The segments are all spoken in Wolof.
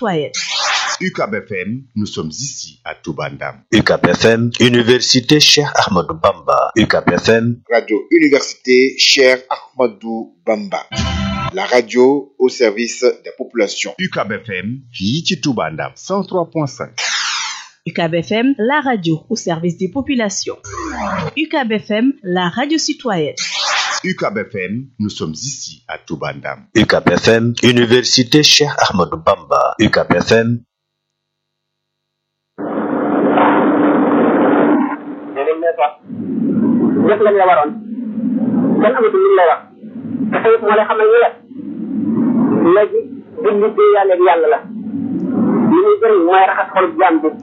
citoyenne. UCAB FM, nous sommes ici à Toubandam. UCAB FM, Université Cheikh Ahmadou Bamba. UCAB FM, Radio Université Cheikh Ahmadou Bamba. La radio au service des populations. UCAB FM, fii ci Toubandam 103.5. UCAB FM, la radio au service des populations. UCAB FM, la radio citoyenne. UCAB FM, nous sommes ici à Toubandam. UCAB FM, Université Cheikh Ahmadou Bamba. UCAB FM, def lañ la waroon kenn amatul lu lay wax te tamit moo lay xamal ni la léegi buñ liggéey yàlla ak yàlla la li muy jëriñ mooy raxas xol jaam bi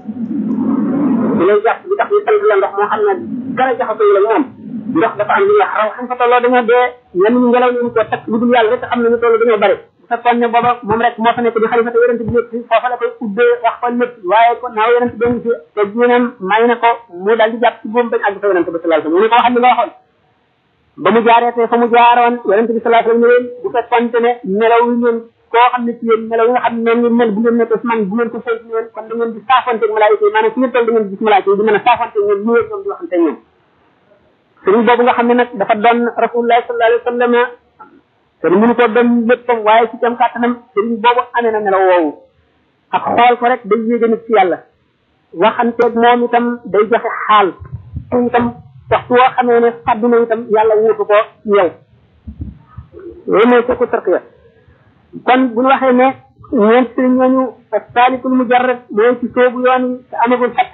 di lay jàpp bi tax ñu sant la ndox moo xam ne dara jaxasoo la moom ndox dafa am lu ñuy wax raw xam fa tolloo dañoo dee ñenn ñu ngelaw ñu ko takk lu dul yàlla rek xam ne ñu toll dañoo bari bu fekkoon ne booba moom rek moo fa nekk di xalifa te yonent bi nekk foofa la koy ubbee wax fa lépp waaye ko naaw yonent bi ngi fi te diinam may na ko mu daal di jàpp ci boom bañ àgg fa yonent bi sallallahu alayhi wasallam mu ne ko waxal li nga waxoon ba mu jaaree te fa mu jaaroon yonent bi sallallahu alayhi wasallam ne bu fekkonte ne melaw yi ngeen koo xam ne ci yéen melaw yi nga xam ne noonu ngeen mel bu ngeen nekk man bu ngeen ko fay ci yéen kon da ngeen di saafante ak malaayika yi maanaam fi ngeen toll da ngeen di gis malaayika yi di mën a saafante ak ñoom ñëwee ñoom di waxante ak ñoom sëriñ boobu nga xam ne nag dafa doon rasulullah sallallahu alayhi wasallam te mënu ko doon léppam waaye ci tam kàttanam sëriñ boobu amee na melaw woowu ak xool ko rek day yéege nit ci yàlla waxanteeg moom itam day joxe xaal itam waxtu woo xamee ne fàddu na itam yàlla wuutu ko ci yow loolu mooy ko tarqiya kon bu ñu waxee ne ñeent sëriñ ñooñu saalikul mujarrad mooy ci soobu yoon yi te amagul fett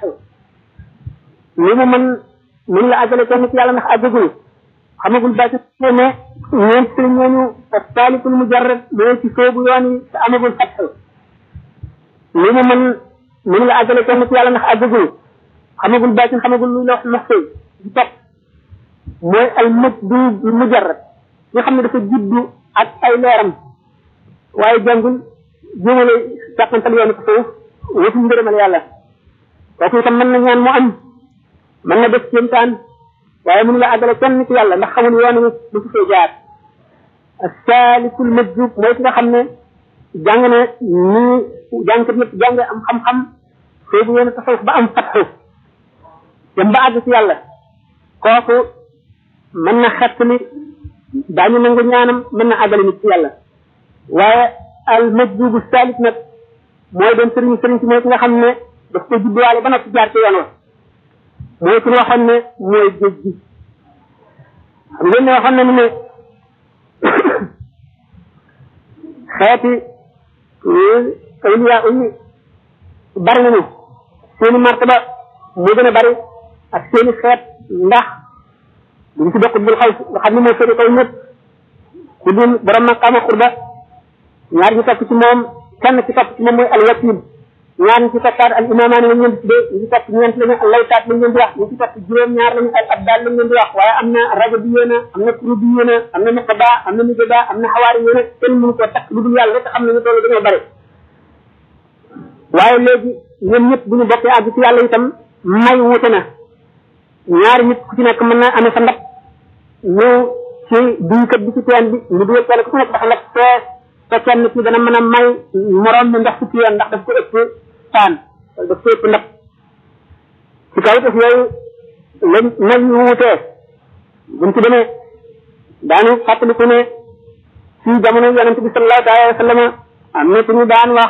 li mu mën mën la àggale kenn ci yàlla ndax àggagul xamagul ba ci ne ñeent sëriñ ñooñu saalikul mujarrad mooy ci soobu yoon yi te amagul fett li mu mën mën la àggale kenn ci yàlla ndax àggagul xamagul ba ci xamagul luy la wax maxsey di topp mooy al majdu mujarrad nga xam ne dafa juddu ak ay leeram waaye jàngul jéemale jàppantal yoonu ko suuf wutul ngërëmal yàlla kooku itam mën na ñaan mu am mën na def kéemtaan waaye mënu la àggale kenn ci yàlla ndax xamul yoon wi du fi fee jaar saalikul majjub mooy ki nga xam ne jàng na nii jàngkat yëpp jàng am xam-xam soobu yoonu tasawuf ba am fatxu dem ba àgg ci yàlla kooku mën na xett ni daañu nangu ñaanam mën na àggale nit ci yàlla waaye al majdubu salik nag mooy doon sëriñ sëriñ si mooy ki nga xam ne daf ko judduwaale ba noppi jaar ci yoon wa mooy ki waxoon ne mooy géej gi xam ngeen ne waxoon nañu ne xeeti awliya yi bari nañu seeni martaba moo gën a bari ak seeni xeet ndax duñ ci bokk dul xaw nga xam ne mooy seeni kaw ñëpp ku dul borom maqaama xurba ñaar ñu topp ci moom kenn ci topp ci moom mooy alwakil ñaar ñu ci toppaat al imamaani lañ leen di tuddee ñu ci topp ñeent lañu al laytaat lañ leen di wax ñu ci topp juróom ñaar lañu al abdal lañ leen di wax waaye am na rajo bi yéena am na kuru bi yéena am na nuqaba am na nujaba am na xawaari yéena kenn mënu koo takk lu dul yàlla rek xam ne ñu toll dañoo bari waaye léegi ñoom ñëpp bu ñu bokkee àgg ci yàlla itam may wute na ñaari nit ku ci nekk mën na amee sa ndab ñu ci duñkat bi ci teen bi ñu dugal kenn ku ci nekk dafa ndab fees te kenn ci dana mën a may moroom mi ndox fukki yoon ndax daf ko ëpp taan wala daf ko ëpp ndab ci kaw def yooyu lañ nañ ñu wutee buñ ci demee daanu fàttaliku ne ci jamono yonente bi sallallahu alayhi wa sallam am na ñu daan wax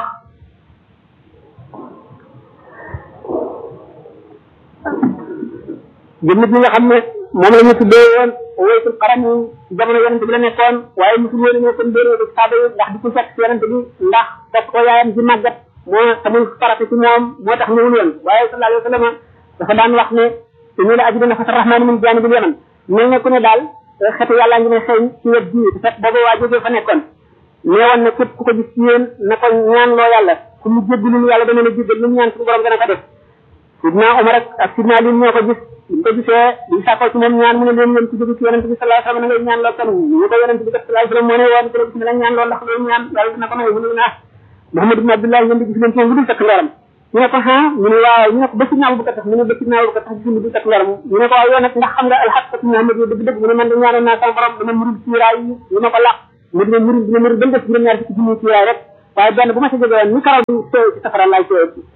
jëmmit ñi nga xam ne moom la ñu tuddee woon waytul xaram yi jamono yonente bi la nekkoon waaye musul woon ñoo kon déeree ko saaba yi ndax di ko fekk ci yonente bi ndax topp ko yaayam ci màggat moo tamul farata ci moom moo tax ñëwul woon waaye sallallahu alayhi wa sallam dafa daan wax ne inni la ajidu nafata rahmani min janibil yaman mel ne ku ne daal xetu yàlla ngi may xëy ci wet bii te fekk boobu waa jógee fa nekkoon neewoon ne képp ku ko gis ci yéen na ko ñaan loo yàlla ku mu jéggalul yàlla dana la jéggal lu mu ñaan suñu borom dana ko def sidna Omar ak ak sidna Ali ñoo ko gis ñu ko gisee di sàkkoo ci moom ñaan mu ne leen yéen ci jóge ci yonente bi sallallahu alayhi wasallam na ngay ñaan loo kan ñu ko yonente bi sallallahu alayhi wasallam moo ne woon ko gis ne la ñaan loolu ndax loolu ñaan yàlla dina ko may mu ne naa Muhammad ibn Abdullah ngeen di gis leen ci moom lu dul takk ndoram ñu ne ko ha ñu ne waaw ñu ne ko ba sidna Abubakar tax mu ne ba sidna Abubakar tax gis lu dul takk ndoram ñu ne ko waaw yow nag ndax xam nga alxaqatu Muhammad yow dëgg dëgg mu ne man de ñaanoon naa sama borom dama murul ciiraay yi lu ma ko laq mu dina murul dina murul ba mu def juróom ñaar fukki junni ciiraay rek waaye benn bu ma ci jógee woon ni karaw bi seey ci safara laay seey ci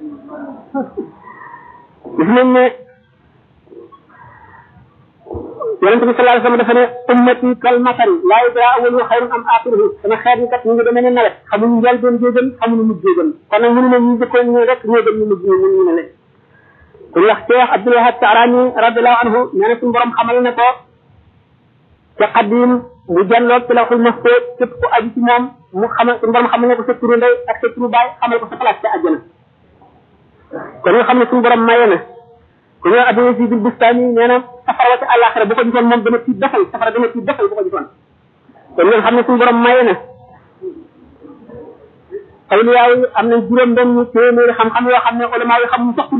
gis nañ ne yonent bi sallallahu alayhi wasallam dafa ne ummati kal matari laa yudra awwaluhu xayrun am axiruhu sama xeet yi kat ñu ngi demee ne nawet xamuñu njël doon jéegën xamuñu mujj jéegën kon nag mënu ne ñu jëkkoon ñu rek ñoo gën ñu mujj ñu ñu ne leen ku wax Cheikh Abdul Wahab Taarani radiallahu anhu nee na suñu borom xamal ne ko ca xadim mu jàlloog ci lawxul mahfuz képp ku aju ci moom mu xamal suñu borom xamal ne ko sa turu ndey ak sa turu baay xamal ko sa place ca àjjana kon nga xam ne suñu borom maye na ku ñëw Abu Yazid al Bustami nee na safara wa ca àllaaxira bu ko gisoon moom dana tiit dafal safara dana tiit dafal bu ko gisoon kon ngeen xam ne suñu borom maye na awliyaa yi am nañ juróom benn téeméeri xam-xam yoo xam ne ulama yi xamuñu sax tur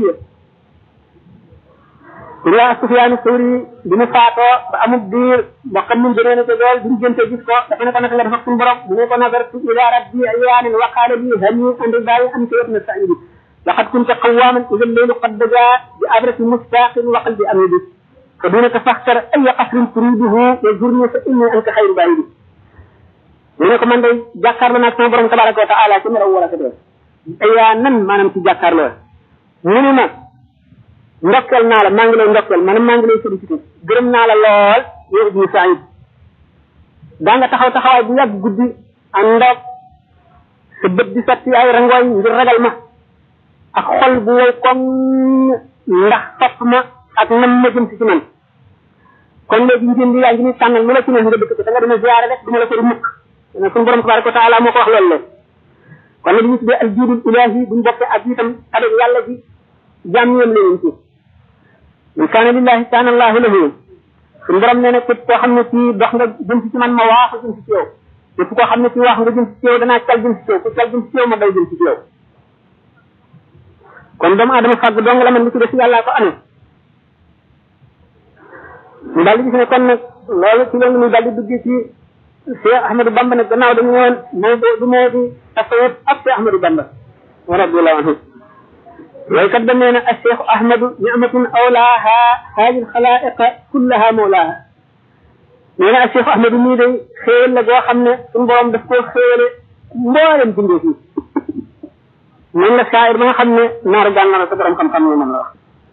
Uriya Sufyaan Sawri bi mu faatoo ba amul diir ba xam nu mu demee ne ko lool bi mu jënte gis ko dafa ne ko naka nga def ak suñu borom bu ne ko nazartu ila rabbi ayyaanin wa qaala li hani an ridayi an kayatna sa'idi laqad kunta qawwaman idha al-laylu qad daja bi abrati mustaqin wa qalbi amidi fa dunaka faxtar ay qasrin turiduhu wa zurni fa inni anka xayru baidi mu ne ko man day jàkkaarloo naag sama borom tabaraka wa taala ci melaw wala ko dee ayyaanan maanaam ci jàkkaarloo mu ne ma ndokkeel naa la maa ngi lay ndokkeel maanaam maa ngi lay félicité gërëm naa la lool yow ibnu Saïd daa nga taxaw taxawaay bu yàgg guddi ànd ak sa bët di sotti ay rangooñ ngir ragal ma ak xol bu wow koŋ ndax topp ma ak nam ma jëm si ci man kon léegi njënd yaa ngi ni tànnal lu la ci ne nga dëkk ko da nga dina ziyaare rek du ma la ko mukk ne suñu borom tabaraka wa taala moo ko wax loolu la kon nag ñu tuddee al jiidul ilahi buñ bokkee ak itam avec yàlla ji jaam ñoom la ñu ci in kaana lillahi kaana allahu lahu suñu borom nee na képp koo xam ne ci dox nga jëm si ci man ma waaxu jëm si ci yow képp koo xam ne ci wax nga jëm si ci yow danaa cal jëm si ci yow ku cal jëm si ci yow ma day jëm si ci yow kon doomu adama fàgg dong la man li ci def yàllaa ko amee ñu daal di gis ne kon nag loolu ci loolu ñu daal di dugg ci Cheikh Ahmadou Bamba nag gannaaw dañu woon moo du moo di tasawuf ak Cheikh Ahmadou Bamba wa radiyallahu anhu ويكد من الشيخ أحمد نعمة أولاها هذه الخلائق كلها مولاها من الشيخ أحمد ميدي خير لغو خمنا سنبوام دفكو خير مبارم جندي فيه من la shaayir ba nga xam ne naar jàng na sa borom xam-xam ne moom la wax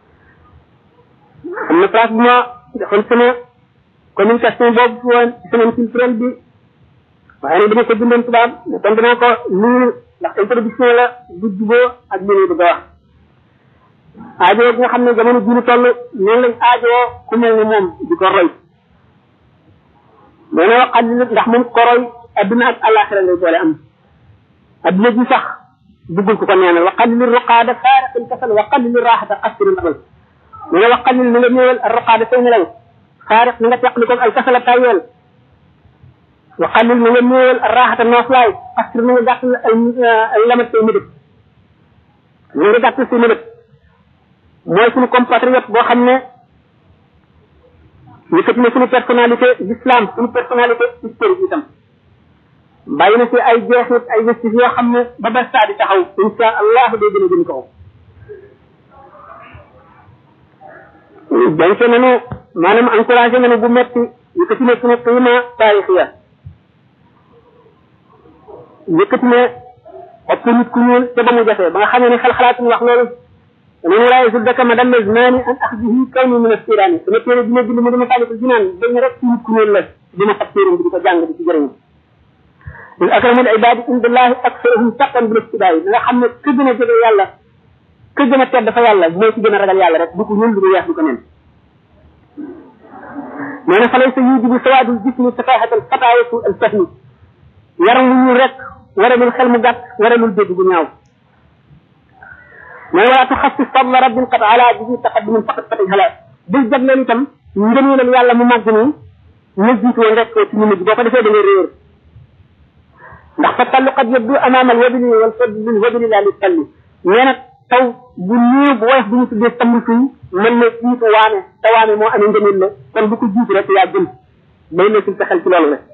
am na place bu ma defoon sama communication boobu fi woon semaine culturelle bi waaye nag dama ko bindoon tubaab kon dinaa ko nuyu ndax introduction la bu juboo ak li ñuy bëgg a wax aajoo bi nga xam ne jamono ji ñu toll noonu lañ aajoo ku mel ne moom di ko roy nee na waxal ndax moom ko roy adduna ak alaxira ngay boole am adduna ji sax duggul ko ko neenal wa qalil ruqaada faariqil kasal wa qalil raaxata qasri nabal mu ne wa qalil na nga ñëwal ruqaada say nelaw faariq na nga teqli ko al kasala tayel wa qalil na nga ñëwal raaxata nooflaay qasri na nga gàttal ay lamat say mëdët na nga gàttal say mëdët mooy suñu compatriote boo xam ne yëkkati na suñu personnalité l'islam suñu personnalité historique itam bàyyi na fi ay jeexit ay vestige yoo xam ne ba ba saa di taxaw insha allah day gën a gën kaw dañ nanu maanaam encouragé nanu bu metti yëkkati na suñu qiima taarixiya yëkkati na ëpp nit ku ñuul te ba mu jafee ba nga xamee ne xel xalaatuñ wax loolu ومن ولا يصدك مدام الزمان ان اخذه كوني من السيران sama téere dina bind mu dama tàggatal jinaan dañ rek ci nit ku ñuul la dina fab téeram bi di ko jàng di ci jëriñu in akramul ibadi indallahi aktharuhum taqan bil ibtidaay nga xam ne ka gën a jege yàlla ka gën a tedd fa yàlla moo ci gën a ragal yàlla rek du ko ñuul du ko weex du ko nen nee na falay sa yujibu sawaadul jismi safahatal fatayatu al fahmi yaram wu ñuul rek waralul xel mu gàtt waralul dégg bu ñaaw mais wala tuxassis fadla rabbin qad ala bi taqaddumin faqat fatay hala bul jagleel itam ngëneelal yàlla mu màgg nii na jiitu woon rek ci ñu mujj boo ko defee da ngay réer ndax fa tallu qad yabdu amama al wabili wal fadli lil wabili la li talli nee na taw bu néew bu woyof bu ñu tuddee tamb fii mën na jiitu waame te waame moo amee ngëneel la kon bu ko jiitu rek yaa jëm bay na ci sa xel ci loolu la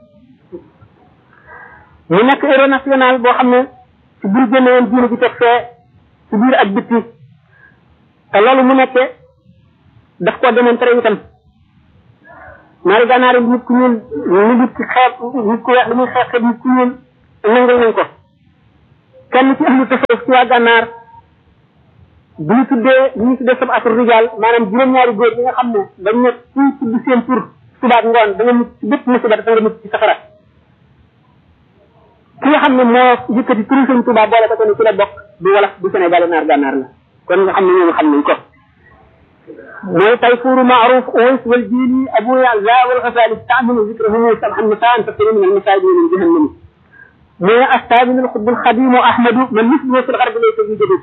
mu nekk héros national boo xam ne ci bur génne woon diine ji teg fee ci biir ak bitti te loolu mu nekkee daf ko démontré itam ñaari gànnaar yi nit ku ñuul ñu nit ci xeeb nit ku weex li muy xeex xeeb nit ku ñuul nangul nañ ko kenn ci ahlu tasawuf ci waa gànnaar bu ñu tuddee bu ñu tuddee sab atur rijal maanaam juróom-ñaari góor yi nga xam ne dañ ne kuy tudd seen tur subaat ngoon da nga mucc ci bépp musiba dafa nga mucc ci safara ki nga xam ne moo yëkkati turu sëñ Tuubaa boole ko ni ci la bokk du wolof du Sénégal naar gànnaar la kon nga xam ne ñooñu xam nañ ko mooy tayfuru maaruf uwais wal jili abu yaza wal xasali taamilu zikrahu sabhan nisaan fasiri min almasaidi min jahannam mooy astaabinu alxutbu alxadimu ahmadu man misluhu fi lgarbi laysa fi jadid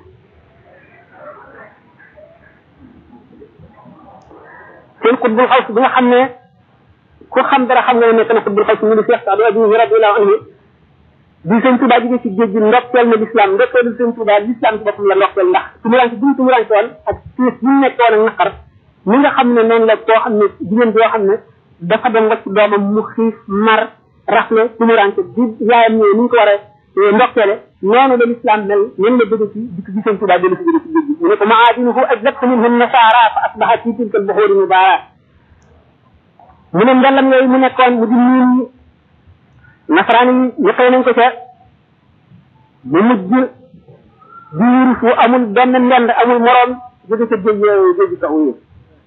seen xutbul xaws bi nga xam ne ku xam dara xam nga ne nekk na xutbul xaws mu di Cheikh Saadu Abi radiallahu anhu bi sëñ Tuubaa jógee ci géej gi ndokkeel na lislaam ndokkeelu sëñ Tuubaa lislaam ci boppam la ndokkeel ndax tumuranke bi mu tumuranke woon ak tiis bi mu nekk woon ak naqar mi nga xam ne noonu la koo xam ne jigéen boo xam ne dafa dem wacc doomam mu xiif mar rafle tumuranke bi yaayam ñëwee ni ñu ko war a ndokkeele noonu la lislaam mel ñen la bëgg ci dikk gi sëñ Tuubaa dellu si jóge ci géej gi mu ne ko maadinuhu ajlabtu minhum nasaara fa asbaha fi tilka albuxuuri mubaara mu ne ndellam yooyu mu nekkoon mu di niin nasaraan yi ñëppee nañ ko ca mu mujj biir fu amul benn ndend amul moroom jóge ca géej yooyu géej taxu yi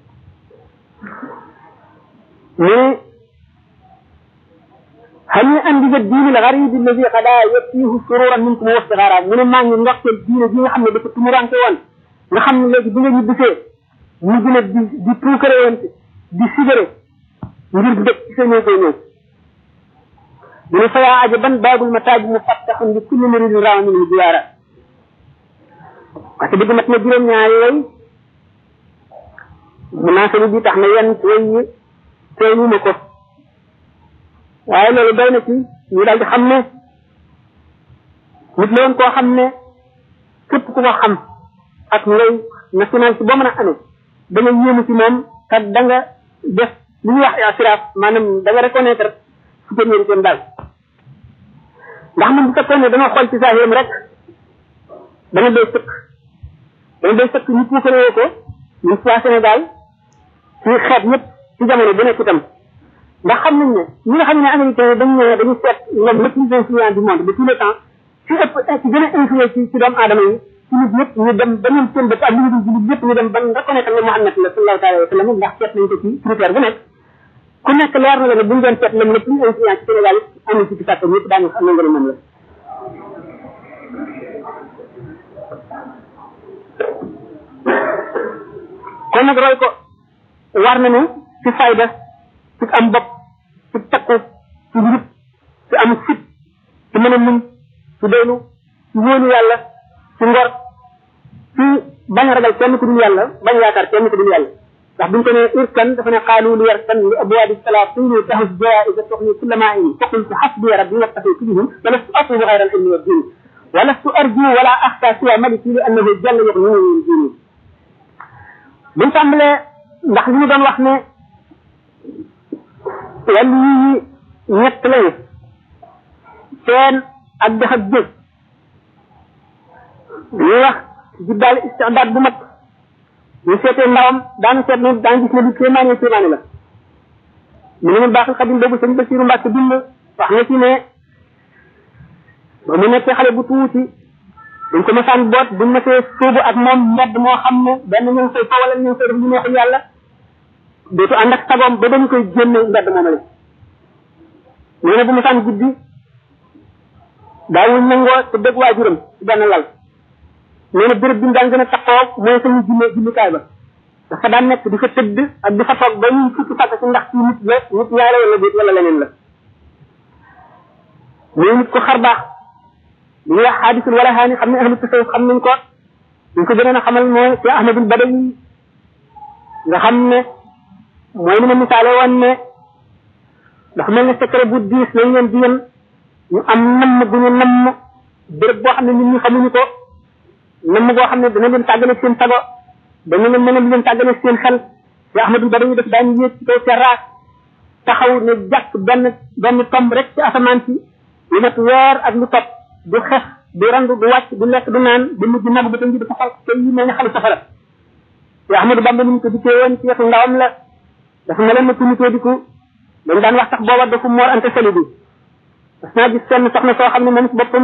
mu هل أن الدين الغريب الذي قد يأتيه سرورا منكم وافتخارا من ما نgi ndoxtel diine gi nga xam ne dafa tumuranke woon nga xam ne léegi bi nga ñibbisee ñu gën a di di tuukare woon di sigare ngir dëkk ci sa ñëw koy ñëw mu ne fa yaa ajaban baabul mataaj mu fattaxun li kulli muridin raawa minhu jiwaara parce que dëgg mat na juróom ñaari way munaasabi bi tax na yenn way yi teewuma ko waaye loolu doy na ci ñu daal di xam ne nit la woon koo xam ne képp ku ko xam ak ngay nationalité boo mën a amee da nga yéemu ci moom te da nga def li ñuy wax assurance maanaam da nga reconnaître supériorité am daal ndax man bu fekkoon ne dama xool ci saahiram rek dana doy sëkk dana doy sëkk ñu puukaree ko ñu waa Sénégal ci xeet ñëpp ci jamono bu nekk itam ndax xam nañ ne ñi nga xam ne américain yi dañ ne dañu seet ñoom le plus influent du monde de tout le temps ci ëpp ci gën a influé ci ci doomu aadama yi ci nit ñëpp ñu dem ba ñoom seen bopp ak li ñu jullit ñëpp ñu dem ban reconnaître ne Muhammad la sallallahu alayhi wa sallam ndax seet nañ ko ci critère bu nekk ku nekk leer na la ne bu ñu doon seet lam le plus influent ci Sénégal amul ci ci sàkk ñëpp daañu xam nga ne moom la kon nag roy ko war nañu ci fayda ci am bopp ci takku ci njub ci am fit ci mën a muñ ci doylu ci wóolu yàlla ci ngor ci bañ a ragal kenn ku dul yàlla bañ yaakaar kenn ku dul yàlla ndax buñ ko ne irkan dafa ne xaalu li yarkan li abwaabi salaatini tahus jaiza tuxni kulla maa in faqultu xasbi rabbi wattaqi fihim walastu atlubu xayra al ilmi wa dini walastu arju wala axta siwa maliki li annahu jalla yuxnini min dini buñ tàmbalee ndax li ñu doon wax ne wàllu yi ñett lañu seen ak dex ak jëf ñuy wax jiddaal istidaad bu mat ñu seetee ndawam daanu seet ne daan gis ne lu kéemaane kéemaane la mu ne mu baaxul xadim boobu sëñ Basiru Mbàkke bind wax na ci ne ba mu nekkee xale bu tuuti dañ ko masaan boot buñ masee sóobu ak moom mbedd moo xam ne benn ñu ngi koy fa wala ñu ngi koy def lu neexul yàlla dootu ànd ak sagoom ba dañu koy génne mbedd moomale nee na bu masaan guddi daawuñ nangoo te dëgg waajuram ci benn lal nee na béréb bi mu daan gën a taxoo mooy sañu jinne jullikaay ba dafa daan nekk di fa tëdd ak di fa toog ba ñuy fukki sàkk ci ndax ci nit la nit ñaare wala déet wala leneen la muy nit ko xar baax li ñuy wax xaadisul wala xaani xam ne ahlu tasawuf xam nañ ko ñu ko gënoon a xamal mooy ci ahmadul badawi nga xam ne mooy ni ma misaale woon ne dafa mel ne secret bu diis lañ leen di yem ñu am namm bu ñu namm béréb boo xam ne nit ñi xamuñu ko namm boo xam ne dana leen tàggale seen sago dana leen mën a leen tàggale seen xel ci ahmadul badawi daf daan yéeg ci kaw terrasse taxaw ne jàkk benn benn tomb rek ci asamaan si lu mat weer ak lu topp du xef du randu du wàcc du lekk du naan du mujj nagu ba tam ji dafa xal te yi mel ne xalu safara te ahmadou bamba ni mu ko dikkee woon ci wetu ndawam la dafa meloon na tumitee diku dañ daan wax sax booba dafa moor ante sali bi parce naa gis kenn soxna soo xam ne moom si boppam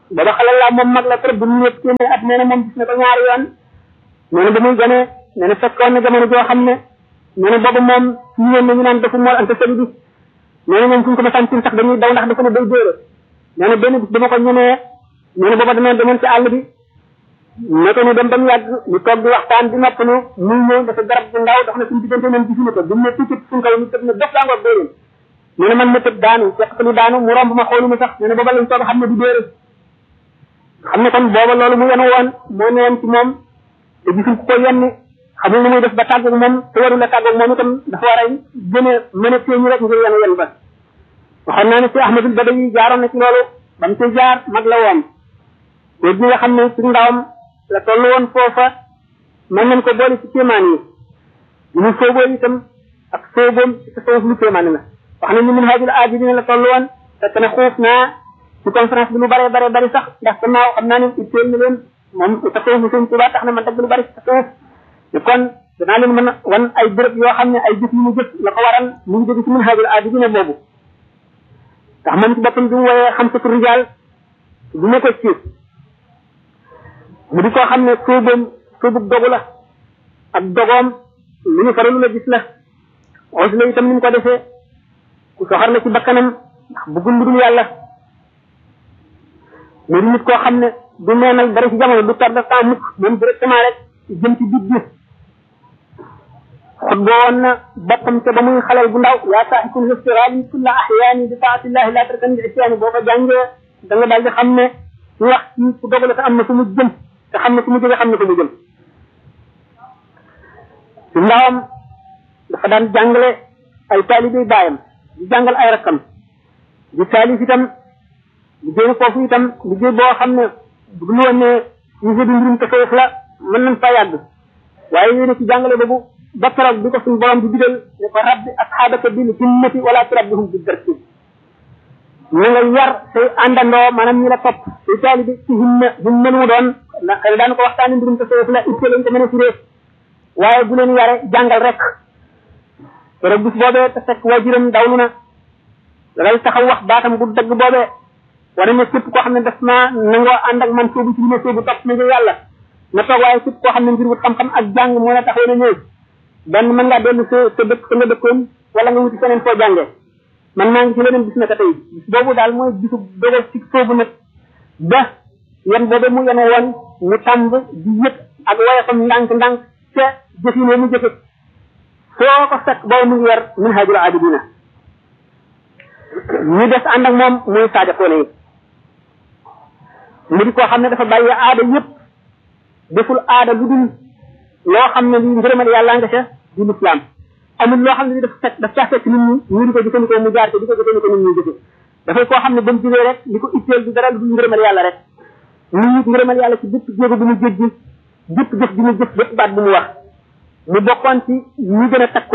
booba xale laa moom mag la trop bu mu ñëpp téeméer at nee na moom gis na ko ñaari yoon nee na ba muy gane nee na fekkoon na jamono joo xam ne nee na boobu moom ñu yéen ñu naan dafa mool ante seli bi nee na ñoom suñ ko ma santin sax dañuy daw ndax dafa ne day dóore nee na benn bis dama ko ñemee nee na booba dama demoon ci àll bi naka ñu dem ba mu yàgg ñu toog di waxtaan di noppalu muy ñëw dafa garab bu ndaw dox na suñu diggante ñoom gisuñu ko bi mu ne tuuti suñ kaw ñu tëb ne dof daangoog dóoréen nee na man ma tëb daanu fekk lu daanu mu romb ma xoolu ma sax nee na booba lañ toog xam ne du dóore xam ne kon booba loolu mu yenu woon moo ne woon ci moom te gisul ku ko yenni xamul nu muy def ba tàggoog moom te warul a tàggoog moom itam dafa war a gën a mën a téeñu rek ngir yenu yen ba waxoon naa ne si Ahmadul Badawi jaaroon na ci loolu ba mu ci jaar mag la woon te gi nga xam ne ci ndawam la toll woon foofa mën nañ ko boole ci kéemaan yi bu ñu sooboo itam ak sooboom ci tasawuf lu kéemaan la wax nañ ni min haajul aajidina la toll woon fekk ne xuuf naa ci conférence bi lu bare bare bari sax ndax gannaaw xam naa ne itteel na leen moom tasawuf bi sëñ Tuubaa tax na man dagg lu bari ci tasawuf te kon danaa leen mën a wan ay béréb yoo xam ne ay jëf yu mu jëf la ko waral mu ngi jóge ci min haajul aajidina boobu ndax moom ci boppam bi mu woyee xam satu rijaal du ma ko ci mu di koo xam ne suubam suubug dogu la ak dogoom lu ñu faralu la gis la os la itam ni mu ko defee ku soxar la ci bakkanam ndax bëggul lu dul yàlla mu di nit koo xam ne du neenal dara ci jamono du perdre temps mukk moom directement rek jëm ci bit bi xut boo woon na boppam te ba muy xalal bu ndaw yaa saaxikul istiraali kulla ahyaani bi taatillahi laa tarkan bi isyaani boo ko jàngee da nga daal di xam ne ñu wax ci ku dogale te am na fu mu jëm te xam ne fu mu jóge xam ne fu mu jëm ci ndawam dafa daan jàngale ay taalibe baayam di jàngal ay rakkam di taalif itam liggéey foofu itam liggéey boo xam ne bu dul woon ne sujet bi mbirum tasawuf la mën nañ fa yàgg waaye yéen ci jàngale boobu ba keroog bi ko suñu borom di digal ne ko rabbi asxaabaka bil himmati wala turabbihum bi darsi na nga yar say àndandoo maanaam ñi la topp say taalibe ci himma himma lu mu doon ndax xëy daan ko waxtaani mbirum tasawuf la itte lañ ko mën a firee waaye bu leen yare jàngal rek keroog bis boobee te fekk waajuram dawlu na dal taxaw wax baatam bu dëgg boobee wane ne képp koo xam ne daf naa nangoo ànd ak man soobu ci li ma soobu topp na ngir yàlla na toog waaye képp koo xam ne ngir wut xam-xam ak jàng moo la taxaw na ñëw benn mën ngaa dellu sa sa dëkk sa nga dëkkoon wala nga wuti feneen foo jàngee man maa ngi ci leneen bis na ka tey bis boobu daal mooy bisu dogal ci soobu nag ba yan boobe mu yene woon mu tàmb di yëpp ak woyofam ndànk-ndànk ca jëfine mu jëfe foo ko fekk boobu mu ngi wer min hajul abidina ñu des ànd ak moom muy saadiqoone yi mu di koo xam ne dafa bàyyi aada yëpp deful aada lu dul loo xam ne li ngërëmal yàlla nga ca di lislaam amul loo xam ne li dafa fekk daf caa fekk nit ñi ñu di ko jëfandikoo mu jaar ko di ko jëfandikoo nit ñi jëfe dafay koo xam ne ba mu jógee rek li ko itteel du dara lu dul ngërëmal yàlla rek mu nit ngërëmal yàlla ci bépp jéego bu mu jéggi bépp jëf bi mu jëf bépp baat bu mu wax mu bokkoon ci ñi gën a takku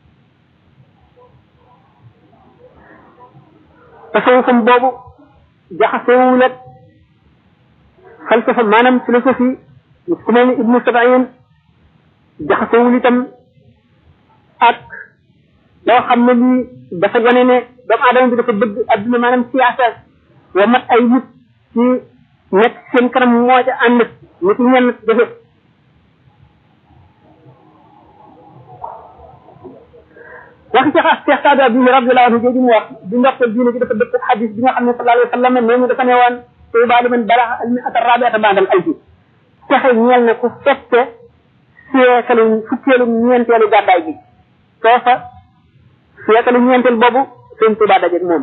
tasawufam boobu jaxasewul ak falsafa maanaam philosophie ku mel ni ibnu sabayin jaxasewul itam ak loo xam ne lii dafa wane ne doomu aadama bi dafa bëgg adduna maanaam siyaasa wa mat ay nit ci nekk seen kanam moo ca ànd nit ñenn defe waxi ci xaas Cheikh Sadio bi radiyallahu anhu jooju mu wax di ndoxtal diine gi dafa dëpp xadis bi nga xam ne sallallahu alayhi wa sallam nee ñu dafa ne woon tuuba liman balaxa al mi'ata rabiata ba'dal alfi texe ñeel na ku fekke siècle fukkeelu ñeenteelu gàddaay bi foofa siècle ñeenteel boobu seen tuuba dajeeg moom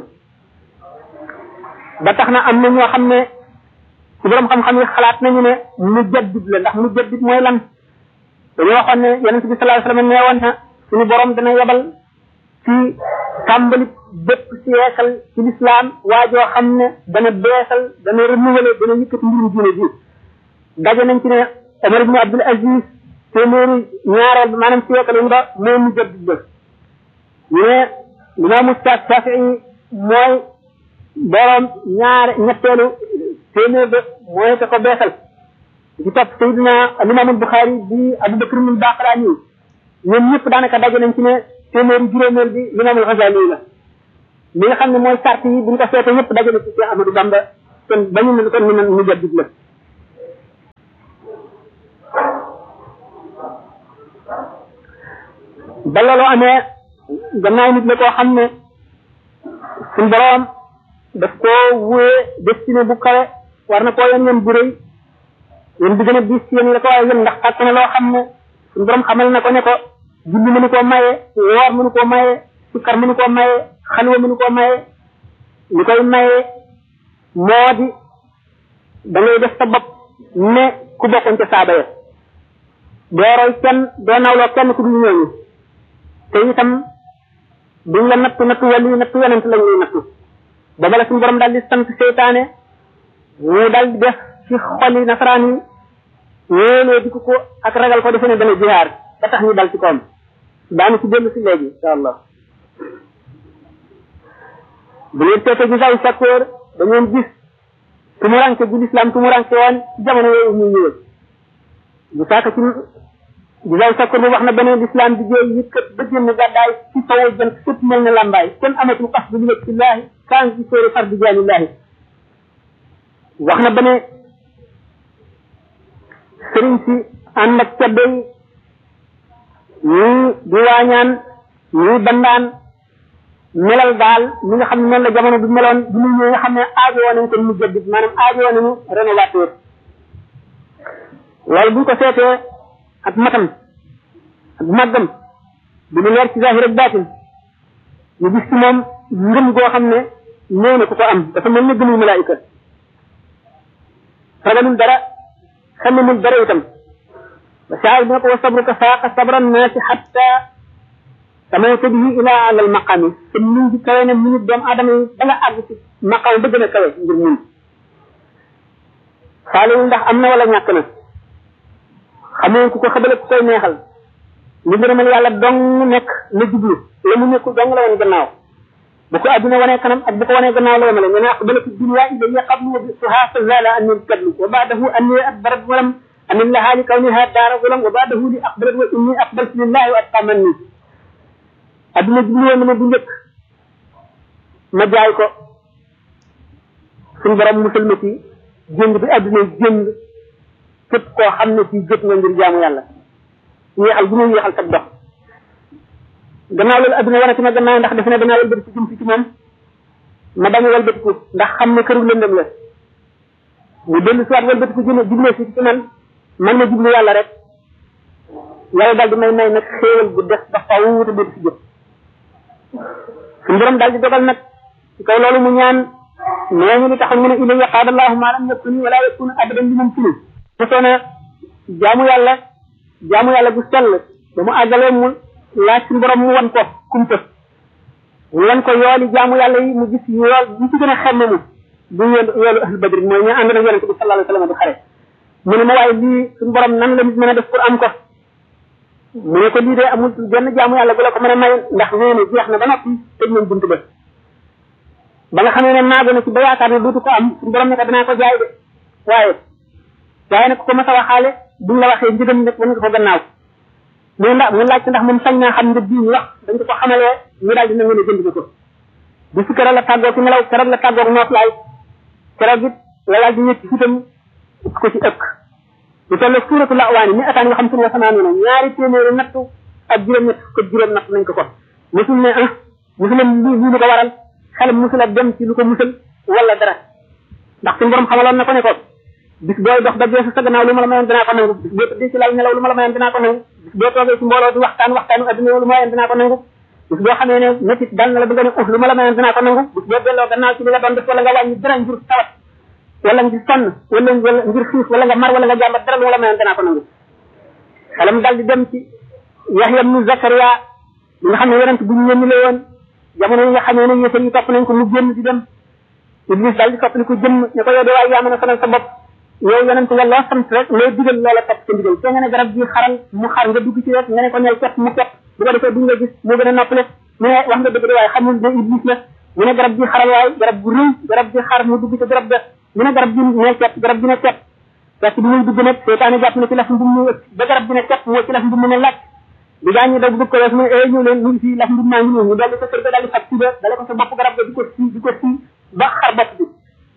ba tax na am na ñoo xam ne ci borom xam-xam yi xalaat nañu ne mu jaddid la ndax mu jaddid mooy lan dañoo waxoon ne yonente bi sallallahu alayhi wa sallam nee woon na suñu borom dana yebal ci tàmbali bépp siècle ci l'islam waajoo xam ne dana beesal dana renouveler dana yëkkati mbirum diine ji daje nañ ci ne Omar ibn Abdul Aziz téeméeri ñaareel ba maanaam siècle yi ba moo mu jaddid ba ñu ne imaamu Shafii mooy borom ñaar ñetteelu téeméer ba mooy te ko beesal di topp Seydina Limaamul Buxaari bi Abu Bakr ibn Baqlaani ñoom ñëpp daanaka daje nañ ci ne téeméeri juróomeel bi Limaamul Xasaali la li nga xam ne mooy sart yi bu ñu ko seetee ñëpp daje na ci Cheikh Ahmadou Bamba kon bañu ne kon ñu ñu jaddit la ba loolu amee gannaaw nit la koo xam ne suñ borom daf koo wóoye destiné bu kawe war na koo yen yen bu rëy yéen bi gën a diis ci yéen la ko waaye yéen ndax fàkk na loo xam ne suñ borom xamal na ko ne ko julli mënu koo maye woor mënu koo maye sikkar mënu koo maye xalwa mënu koo maye li koy maye moo di da ngay def sa bopp ne ku bokkoon ca saaba ya doo roy kenn doo nawloo kenn ku dul ñooñu te itam duñ la nattu nattu wali nattu yonent lañ lay nattu booba la suñu borom daal di sant seytaane mu daal di def ci xoli nasaraan yi wóoloo di ko ko ak ragal ko defe ne dana jihaar ba tax ñu dal ci koom daanu ci dellu si léegi insha allah bu ngeen seetee ci saw sakkoor da ngeen gis tumuranke bu lislaam tumuranke woon ci jamono yooyu muy ñëwee bu saaka ci di saw sakkoor bu wax na beneen lislaam di jéey yëkkat ba génn gàddaay ci sawo jant fépp mel ne lambaay kenn amatul xas bu ñu ci laahi kaan ci sóori far di jaanillaahi wax na beneen sëriñ si ànd ak ceddo yi ñii di waañaan ñii bandaan melal daal li nga xam ne noonu la jamono bi meloon bi mu ñëw nga xam ne aajo woon nañ ko mu jëddit maanaam aajo woon nañu rénovateur loolu buñ ko seetee ak matam ak màggam bi mu leer ci zahir ak baatin ñu gis ci moom ngëm goo xam ne néew na ku ko am dafa mel ni gëmul malaayika ragalul dara xamemul dara itam ba saay bi ne ko wa sabruka faaqa sabra naasi xatta samayta bihi ila ala al maqami te mun gi kawe ne minute doomu aadama yi da nga àgg ci maqam ba gën a kawe ngir mun faalewul ndax am na wala ñàkk na xamee ku ko xabale ku koy neexal li ngërëmal yàlla dong nekk la jublu la mu nekkul dong la woon gannaaw bu ko adduna wanee kanam ak bu ko wanee gannaaw la yemale nga ne aqbala fi dunya ilayya qablu wa bisuha fa zala anni kadlu wa ba'dahu anni adbarat walam amin laha li kawniha daara walam wa ba'dahu li aqbalat wa inni aqbaltu lillahi wa atqa manni adduna jublu woon na ma bu njëkk ma jaay ko suñu borom musal ma ci jënd bi adduna jënd képp koo xam ne ci jot nga ngir jaamu yàlla yéexal bu muy yéexal sag dox gannaaw loolu adduna wane ci ma gannaaw ndax defe ne danaa wëlbati ci jëm si ci moom ma bañ a wëlbatiku ndax xam ne këru lëndëm la mu dellu siwaat wëlbatiku jëm jublee si ci man man ma jublu yàlla rek yàlla daal di may may nag xéewal bu def ba faw te dellu si jëm suñu borom daal di dogal nag ci kaw loolu mu ñaan nee ñu li taxoon mu ne ilayya qaada allahu ma lam yakuni wala yakunu abadan li mumkini mosoona jaamu yàlla jaamu yàlla bu sell ba mu àggalee mu laaj suñu borom mu wan ko kumpa mu wan ko yooli jaamu yàlla yi mu gis yool ñu ci gën a xemme mu bu yoolu yoolu ahlu badri mooy ñu ànd nag yonente bi sallallahu alayhi wa sallam di xare mu ne ma waaye lii suñu borom nan la nit mën a def pour am ko mu ne ko lii de amul genn jaamu yàlla bu la ko mën a may ndax nee na jeex na ba noppi tëj nañ buntu ba ba nga xamee ne naago na ci ba yaakaar ne dootu ko am suñu borom ne ko danaa ko jaay de waaye waaye nag ko mas a waxaale buñ la waxee njëgam nag wan nga ko gannaaw mu ndax mu laajte ndax moom sañ naa xam nga bii ñu wax dañ ko ko xamalee ñu daal dina ngeen a jënd ko bi su keroog la tàggoo ci nelaw keroog la tàggoo noos laay keroog it la daal di ñëpp ci itam ko ci ëkk lu toll suuratu la waani mi ataan yoo xam suñu wasanaan na ñaari téeméeri nattu ak juróom ñett ko juróom natt nañ ko ko musul ne ah musul lii lii lu ko waral xelam musul a dem ci lu ko musal wala dara ndax suñu borom xamaloon na ko ne ko bis booy dox ba geesu sa gannaaw lu ma la mayoon dinaa ko nangu bis boo tëddee ci lal nelaw lu ma la mayoon dinaa ko nangu bis boo toogee ci mbooloo di waxtaan waxtaanu adduna lu ma mayoon dinaa ko nangu bis boo xamee ne métit dal na la bëgg a ne uf lu ma la mayoon dinaa ko nangu bis boo delloo gannaaw ci li nga doon def wala nga wàññi dara ngir tawat wala ngir sonn wala wala ngir xiif wala nga mar wala nga jàmbat dara lu ma la mayoon dinaa ko nangu xelam dal di dem ci Yahya ibnu Zakaria li nga xam ne yonent bu ñu yónni la woon jamono yi nga xamee ne yëfar yi topp nañ ko mu génn di dem Iblis dal di topp ko jëmm ne ko yow de waaye yaa mën a sonal sa bopp yow yonent nga loo sant rek loo digal loola topp sa ndigal te nga ne garab gi xaral mu xar nga dugg ci rek nga ne ko neel kepp mu kepp bu ko defee duñ la gis moo gën a noppale mu ne wax nga dëgg de waaye xamul ne iblis la mu ne garab gi xaral waaye garab gu rëy garab gi xar mu dugg ci garab ga mu ne garab gi ne kepp garab gi ne kepp fekk bi muy dugg nag seetaane jàpp na ci laf ndum mu ba garab gi ne kepp moo ci laf ndum mu ne laaj di gaa ñi daw bëgg ko wees mu ne eh ñu leen ñu ngi fii laf ndum maa ngi ñëw ñu dolli ko kër ga daal di fab ci ba dale ko sa bopp garab ga di ko sii di ko sii ba xar bopp bi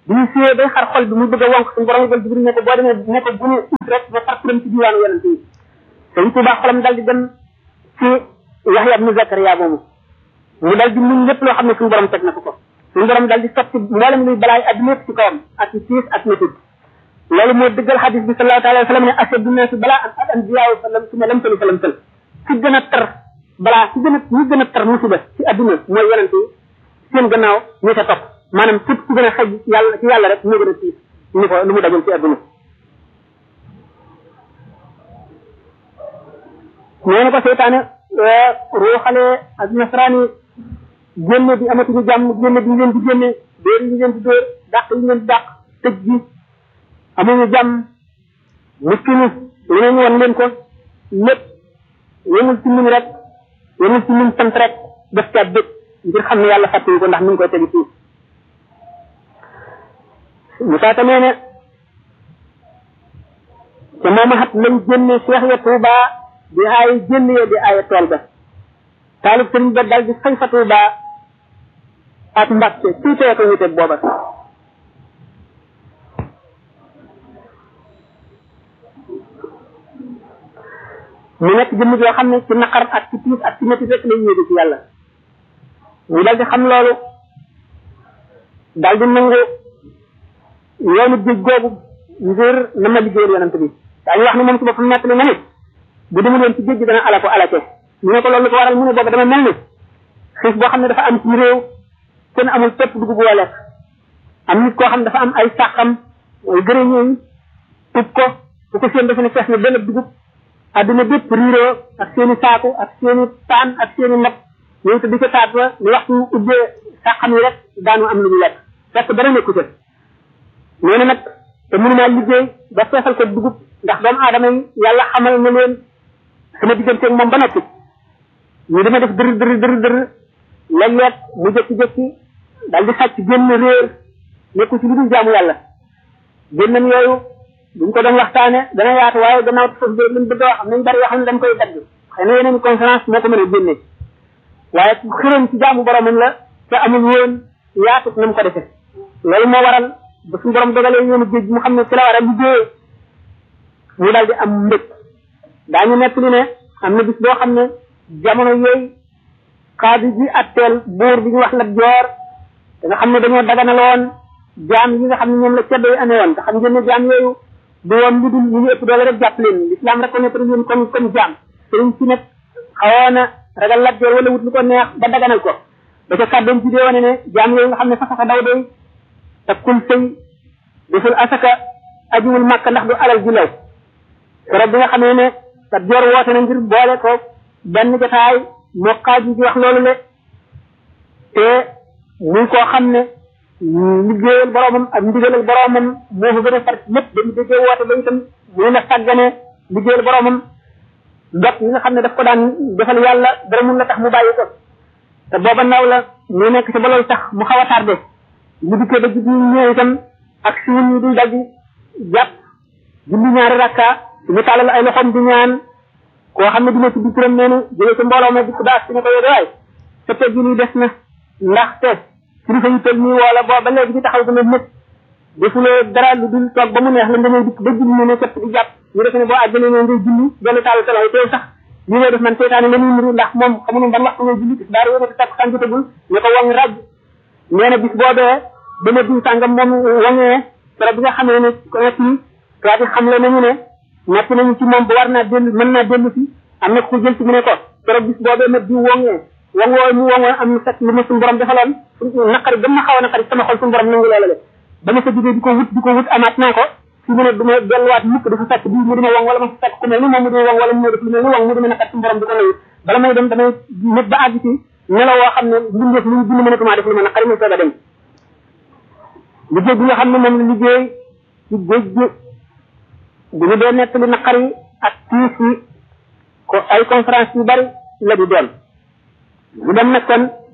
bu ñu suyee day xar xol bi muy bëgg a wonk suñu borom yëgal jibril ne ko boo demee ne ko bu ñu ut rek ba far turam ci diwaanu yonent yi sëñ Tuubaa xolam dal di dem ci Yaxya ibnu Zakariya moomu mu dal di muñ lépp loo xam ne suñu borom teg na ko ko suñu borom dal di sotti mboolem luy balaay adduna yëpp ci kawam ak ci tiis ak métit loolu moo dëggal xadis bi sallallahu alayhi wa sallam ne ashaddu naasi balaa an al anbiyaaw fa lam suma lam tali fa lam tal ci gën a tar balaa ci gën a ñu gën a tar musiba ci adduna mooy yonent yi seen gannaaw ñu ca topp maanaam képp ku gën a xëj yàlla ci yàlla rek moo gën a tiis ni ko lu mu dajal ci adduna nee na ko seytaane ruuxale ak nasaraani génne bi amatuñu jàmm génne bi ñu leen di génne dóor yi ñu leen di dóor dàq yi ñu leen di dàq tëj bi amuñu jàmm muskini lu ne ñu won leen ko lépp yemul ci muñ rek yemul ci muñ sant rek def ca dëkk ngir xam ne yàlla fàttali ko ndax mi ngi koy tegi fii Musaa tamee ne te mooma xat lañ génne Cheikh ya Touba di aaye génn ya di aaye tool ba taalib sëriñ ba dal di fay fa Touba ak Mbàkke tuutee ko wuteeg booba mu nekk jëmm joo xam ne ci naqar ak ci tiis ak ci métti rek lay yéege ci yàlla mu dal di xam loolu dal di nangu yoonu géej googu ngir na ma liggéeyal yonent bi daañu wax ne moom ci boppam nekk na ne bu demul woon ci géej gi dana ala ko alake ñu ne ko loolu ko waral mu ne boobu dama mel ni xiif boo xam ne dafa am ci réew kenn amul pepp dugub woo lekk am nit koo xam ne dafa am ay sàqam ay gërëñee yi tub ko bu ko seen dafa ne fees na benn dugub adduna bépp riiroo ak seeni saaku ak seeni paan ak seeni nag ñëw te di ko taat ba ñu waxtu ubbee sàqam yi rek daanu am lu ñu lekk fekk dara nekku ca nee na nag te mënumaa liggéey ba feesal ko dugub ndax doomu aadama yi yàlla xamal na leen sama digganteeg moom ba noppi ñu dama def dër dër dër dër léeg-léeg mu jékki-jékki dal di sàcc génn réer nekku ci lu dul jaamu yàlla génnam yooyu buñ ko doon waxtaane dana yaatu waaye gannaaw foofu de liñ bëgg a wax am nañ bari yoo xam ne dañ koy dagg xëy na yeneen conférence moo ko mën a génne waaye xiram ci jaamu boromam la te amul woon yaatu na mu ko defee loolu moo waral ba suñu borom dogalee yoonu géej mu xam ne ci la war a liggéeyee mu dal di am mbëg daañu nekk li ne am na bis boo xam ne jamono yooyu xaadi ji atteel buur bi ñu wax la joor te nga xam ne dañoo daganaloon jaam yi nga xam ne ñoom la ceddo yi amee woon te xam ngeen ne jaam yooyu du woon lu dul ñu ngi ëpp doole rek jàpp leen l'islam reconnaître leen comme comme jaam sëriñ si nag xawoon a ragal la joor wala wut lu ko neex ba daganal ko ba ca kàddoom ci dee wane ne jaam yooyu nga xam ne fasaka daw day takkul sëy deful asaka ajiwul màkk ndax du alal ji law keroog bi nga xamee ne kat joor woote na ngir boole ko benn jotaay moo xaaji di wax loolu le te muy koo xam ne liggéeyal boromam ak ndigalal boromam moo fa gën a far lépp dañu déggee woote ba itam mu na sàggane liggéeyal boromam dot yi nga xam ne daf ko daan defal yàlla dara mun la tax mu bàyyi ko te booba naw la mu nekk te ba loolu tax mu xaw a tardé mu dikkee ba jigi ñëw itam ak suun yi di dal di jàpp julli ñaari rakka ñu tàllal ay loxoom di ñaan koo xam ne dina ci bituram neenu jóge ci mbooloo ma dikk daas ci ne ko yóde waay sa teg gi nii des na ndaxte kilifa yu tël nii wala boo ba léegi ci taxaw dana nit defuloo dara lu dul toog ba mu neex la nga ñëw dikk ba julli ne ne képp di jàpp ñu defe ne boo àjjana ne ngay julli dellu tàll sa loxo teew sax li ngay def man seetaane la ñuy niru ndax moom xamuñu ban waxtu ngay julli daara yéene takk sànjotagul ñu ko waŋ raj nee na bis boobee dama diw sàngam moom waŋee keroog bi nga xamee ne ko nekk yi tubaab yi xam le nañu ne nekk nañu ci moom ba war naa dellu mën naa dellu si am na ku jël ci mu ne ko keroog bis boobee ma diw wongee wong wooyu mu wongoon am na fekk lu ma suñu borom defaloon naqari ba ma xaw a naqari sama xol suñu borom nangu loola le ba ma ko jógee di ko wut di ko wut amaat naa ko su mu ne du ma delluwaat mukk dafa fekk bii mu dima wong wala ma fa fekk ku mel ni moom mu dima wong wala mu def lu mel ni wong mu dima naqari suñu borom di ko nangu bala may dem damay nit ba àgg ci nelaw woo xam ne mbindeef lu ñu bind mënatumaa def lu ma naqari muy soog a dem liggéey bi nga xam ne moom la liggéey ci géej gi bu ñu dee nekk li naqari ak tiis yi ko ay conférence yu bari la di doon mu dem nag kon